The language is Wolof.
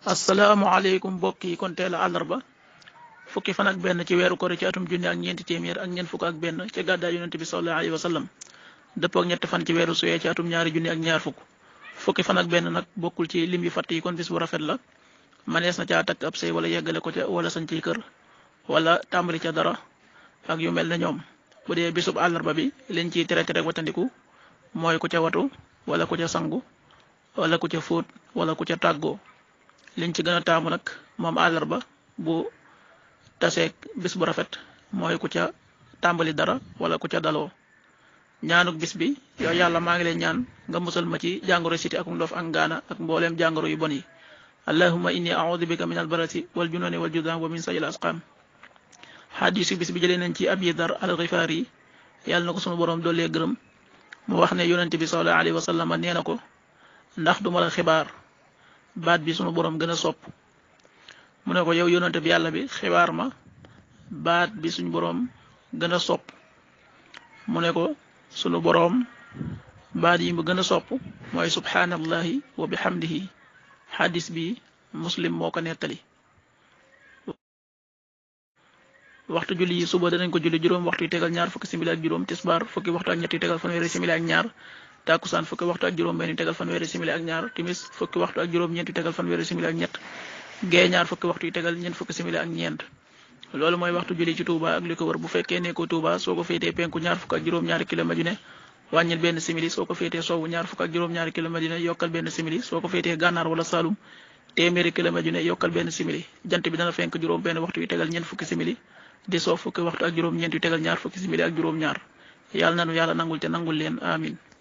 asalaamaaleykum mbokk yi kon teel a àllarba fukki fan ak benn ci weeru kori ci atum junni ak ñeenti téeméer ak ñeent fukk ak benn ci gàddaay yonente bi sallallahu alayhi wa sallam dëppoo ak ñetti fan ci weeru suyee ci atum ñaari junni ak ñaar fukk fukki fan ak benn nag bokkul ci lim yu fatt yi kon bis bu rafet la manees na caa takk ab sëy wala yeggale ko ca wala sañ ci kër wala tàmbali ca dara ak yu mel ne ñoom bu dee bisub àllarba bi liñ ciy tere tere watandiku mooy ku ca watu wala ku ca sangu wala ku ca fóot wala ku ca tàggoo liñ ci gën a taamu nag moom àllarba bu taseeg bis bu rafet mooy ku ca tàmbali dara wala ku ca daloo ñaanuk bis bi yow yàlla maa ngi leen ñaan nga musal ma ci jàngoro siti ak ndof ak ngaana ak mbooleem jàngoro yu bon yi allahumma inni a'udhu bika min albarasi wal jununi wal judan wa min sayil asqam xadiisu bis bi jëlee nañ ci abi dar al xifaari yi yàlla na ko sunu borom doolee gërëm mu wax ne yonente bi sallallahu alayhi wa sallam nee na ko ndax duma la xibaar baat bi sunu borom gën a sopp mu ne ko yow yonente bi yàlla bi xibaar ma baat bi suñu borom gën a sopp mu ne ko sunu borom baat yi mu gën a sopp mooy subhanallahi wa bihamdihi xadis bi muslim moo ko nettali waxtu julli yi suba danañ ko julli juróom waxtu yi tegal ñaar fukki simili ak juróom tisbaar fukki waxtu ak ñetti tegal fanweeri simili ak ñaar takusaan fukki waxtu ak juróom benn tegal fanweeri simili ak ñaar timis fukki waxtu ak juróom ñeenti tegal fanweeri simili ak ñett gee ñaar fukki waxtu yi tegal ñeent fukki simili ak ñeent loolu mooy waxtu julli ci Touba ak li ko wër bu fekkee nekkoo Touba soo ko féetee penku ñaar fukk ak juróom-ñaari kilomètre yu ne wàññil benn simili soo ko féetee sowwu ñaar fukk ak juróom-ñaari kilomètre yu ne yokkal benn simili soo ko féetee gànnaar wala Saloum téeméeri kilomètre yu ne yokkal benn simili jant bi dana fenk juróom benn waxtu yi tegal ñeent fukki simili di soo fukki waxtu ak juróom-ñeent yu tegal ñaar fukki simili ak juróom-ñaar yàlla nanu yàlla nangul te nangul leen amin